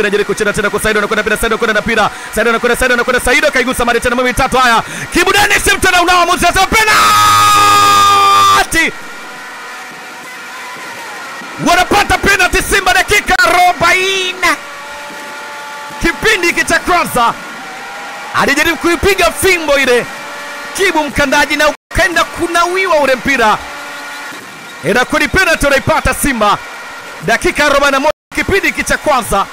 mpira jaribu kucheza tena kwa Saido anakwenda pira Saido kwenda na pira Saido anakwenda Saido anakwenda Saido kaigusa mara tena mimi tatu haya Kibu Dennis mtana unao mwamuzi anasema penalty wanapata penalty Simba dakika 40 kipindi hiki cha kwanza alijaribu kuipiga fimbo ile Kibu mkandaji na ukaenda kunawiwa ule mpira inakuwa ni penalty unaipata Simba dakika 41 kipindi hiki cha kwanza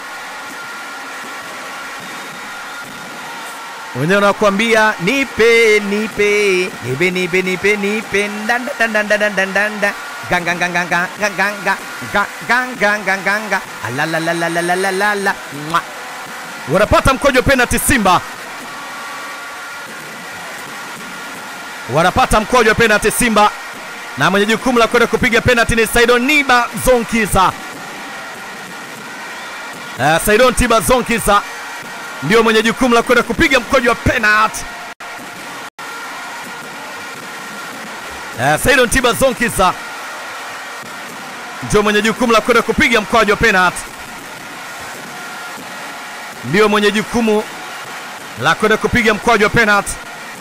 wenyewe wanakuambia nipe nipe nipe nipe nipe nipe ndanda ndanda ndanda ndanda ndanda ganga ganga ganga ganga ganga ganga ganga alalalalalalalala mwa wanapata mkojo penalty Simba wanapata mkojo penalty Simba na mwenye jukumu la kwenda kupiga penalty ni Saidon Niba Zonkiza. Uh, Saidon Tiba Zonkiza ndio mwenye jukumu la kwenda kupiga mkojo wa penalty. Uh, Saidon Tiba Zonkiza ndio mwenye jukumu la kwenda kupiga mkojo wa penalty, ndio mwenye jukumu la kwenda kupiga mkojo wa penalty.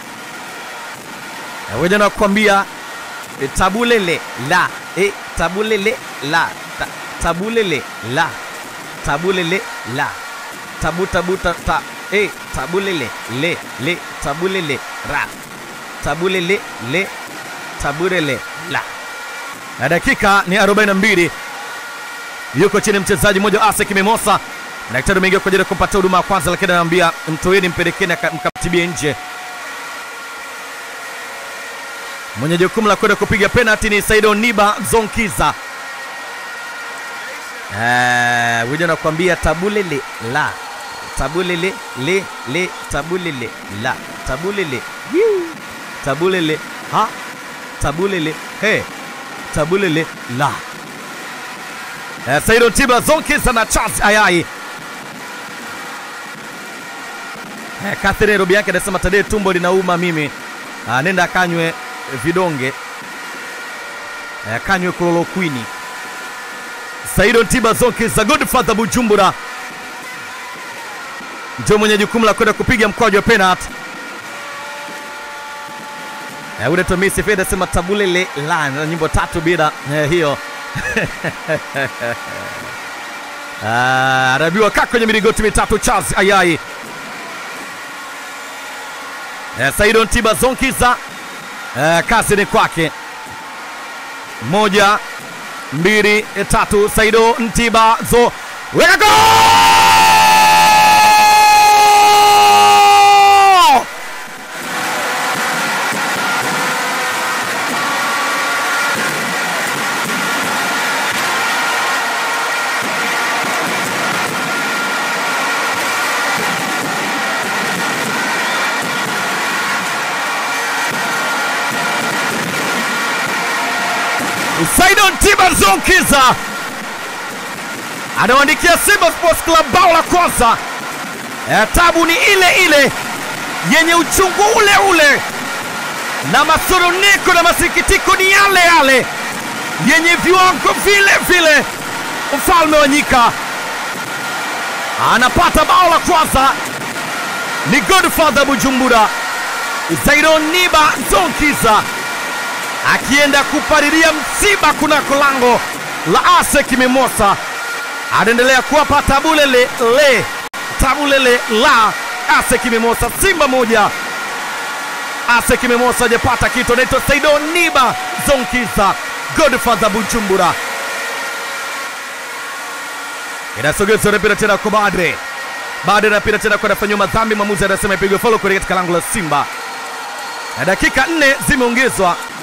Uh, wewe nakwambia E, tabulele la e, tabulele la ta, tabulele la tabulele la tabu tabu ta, ta e, tabulele le le tabulele ra tabulele le tabulele la na dakika ni 42 yuko chini mchezaji mmoja wa ASEC Mimosa daktari ameingia kwa ajili ya kupata huduma ya kwanza lakini anamwambia mtoeni mpelekeni mkamtibie nje mwenye jukumu la kwenda kupiga penalti ni Saido Niba Zonkiza. Eh, wija nakwambia tabulele la tabulele le le tabulele la tabulele Yiu. tabulele ha tabulele he tabulele la eh, Saido Tiba Zonkiza na Charles Ayai eh, Catherine Robi yake anasema Tadei, tumbo linauma mimi. Ah, nenda akanywe vidonge eh, kanywe klorokwini. Saido Tiba Zonkiza Godfather Bujumbura ndio mwenye jukumu la kwenda kupiga mkwaju wa penalty. Eh, ule Tomisi Feda sema tabulele la na nyimbo tatu bila eh, hiyo Ah, anaambiwa kaa kwenye miligoti mitatu Charles Ayai. Eh, Saido Tiba Zonkiza eh, kazi ni kwake. Moja, mbili, tatu. Saido Ntiba zo weka gol! Saidon Tiba Zonkiza anawaandikia Simba Sports Club bao la kwanza. Eh, tabu ni ile ile yenye uchungu ule ule na masononeko na masikitiko ni yale yale yenye viwango vile vile. Mfalme wa nyika anapata bao la kwanza, ni Godfather Bujumbura, Zaidon Niba Zonkiza akienda kupalilia msiba kunako lango la ASEC Mimosa, anaendelea kuwapa tabulele le tabulele la ASEC Mimosa. Simba moja ASEC Mimosa hajapata kitu. Anaitwa Saido Niba Zonkiza, Godfather Bujumbura. Inasogezwa mpira tena kwa Badre, Badre anapita tena kwa anafanyiwa madhambi, mwamuzi anasema ipigwe faulo kule katika lango la Simba, na dakika nne zimeongezwa